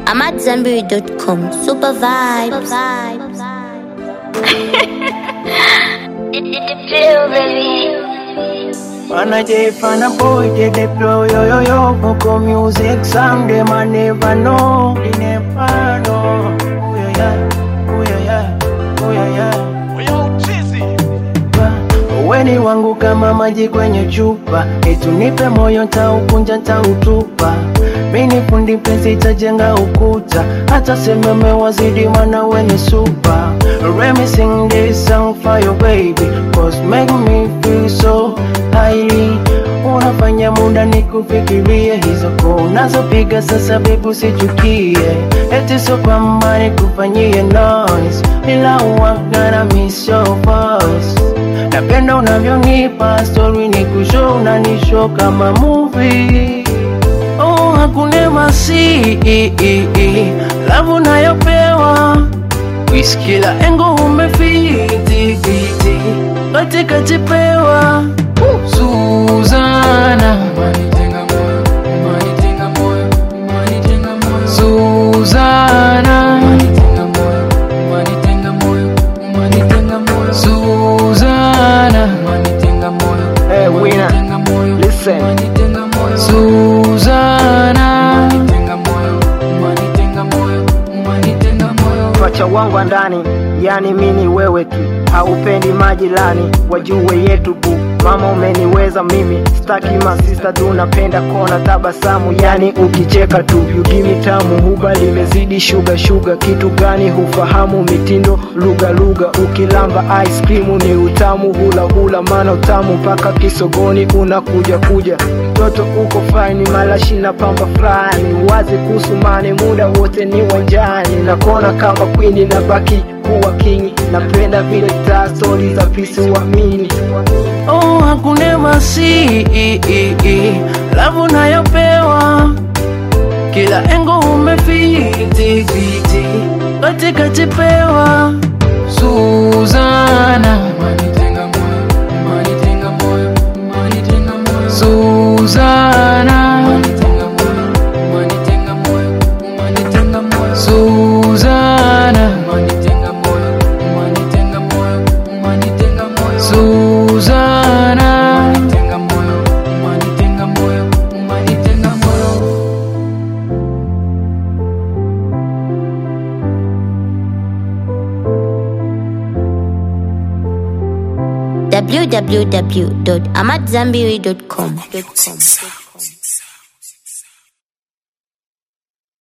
I'm at Zambiri.com. Super vibes. Wanna J fan a boy, they deploy yo yo yo Vocal music song, them I never know They never know Oh yeah yeah, oh yeah yeah, oh yeah yeah Weni wangu kama maji kwenye chupa Etu nipe moyo ntaukunja ntautupa Mini fundi penzi itajenga ukuta Hata sememe wazidi mana weni supa Let me sing this song for you baby Cause make me feel so highly Unafanya muda nikufikirie Hizo koo unazopiga sasa baby usichukie Eti so kwamba nikufanyie noise Ila uwaga na miss your voice Napenda unavyonipa story ni kushow unanishow kama movie Oh, hakuna masi Love unayopewa Wiskila engo umefiti fiti Katika chipewa Suzana Suzana Suzana Hey, winner, listen. Suzana Pacha wangu wa ndani, yani mini wewe tu, haupendi majirani wajue yetu bu. Mama umeniweza mimi, staki masista tu, napenda kona tabasamu, yani ukicheka tu. You give me tamu, huba limezidi shuga shuga, kitu gani hufahamu mitindo lugha lugha, ukilamba ice cream ni utamu, hula hula, maana utamu mpaka kisogoni unakuja kuja. Mtoto uko fine, malashi na pamba fulani, wazi kuhusu mane, muda wote ni wanjani, nakona kama queen na baki kuwa king, napenda vile taa stori za pisi uamini Oh, hakuna masi Love unayopewa Kila engo umefiti fiti Katika chipewa Suzana Suzana Suzana Suzana www.amatzambiri.com.